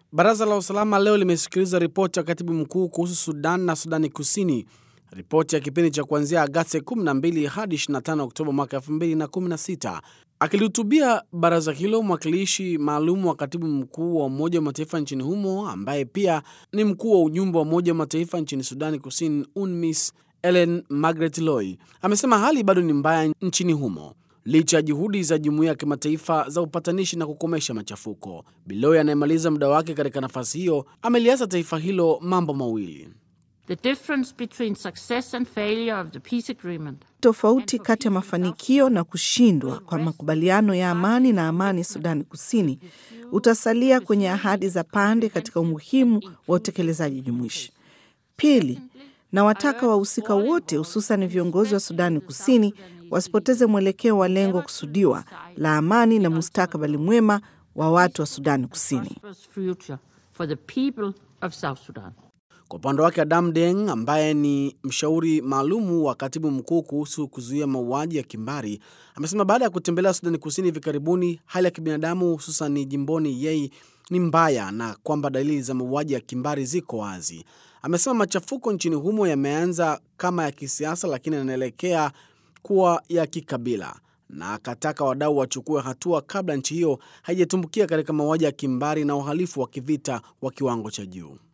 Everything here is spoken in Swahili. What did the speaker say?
Baraza la usalama leo limesikiliza ripoti ya katibu mkuu kuhusu Sudan na Sudani Kusini, ripoti ya kipindi cha kuanzia Agasti 12 hadi 25 Oktoba mwaka 2016. Akilihutubia baraza hilo, mwakilishi maalum wa katibu mkuu wa Umoja wa Mataifa nchini humo ambaye pia ni mkuu wa ujumbe wa Umoja wa Mataifa nchini Sudani Kusini, UNMISS, Ellen Margaret Loy amesema hali bado ni mbaya nchini humo licha ya juhudi za jumuiya ya kimataifa za upatanishi na kukomesha machafuko. Biloy anayemaliza muda wake katika nafasi hiyo ameliasa taifa hilo mambo mawili. The difference between success and failure of the peace agreement. Tofauti kati ya mafanikio na kushindwa kwa makubaliano ya amani na amani Sudani Kusini utasalia kwenye ahadi za pande katika umuhimu wa utekelezaji jumuishi. Pili, na wataka wahusika wote hususan viongozi wa Sudani Kusini wasipoteze mwelekeo wa lengo kusudiwa la amani na mustakabali mwema wa watu wa Sudani Kusini. Future for the people of South Sudan. Kwa upande wake Adam Deng ambaye ni mshauri maalumu wa katibu mkuu kuhusu kuzuia mauaji ya kimbari amesema baada ya kutembelea Sudani Kusini hivi karibuni, hali ya kibinadamu hususan jimboni Yei ni mbaya na kwamba dalili za mauaji ya kimbari ziko wazi. Amesema machafuko nchini humo yameanza kama ya kisiasa, lakini yanaelekea kuwa ya kikabila na akataka wadau wachukue hatua kabla nchi hiyo haijatumbukia katika mauaji ya kimbari na uhalifu wa kivita wa kiwango cha juu.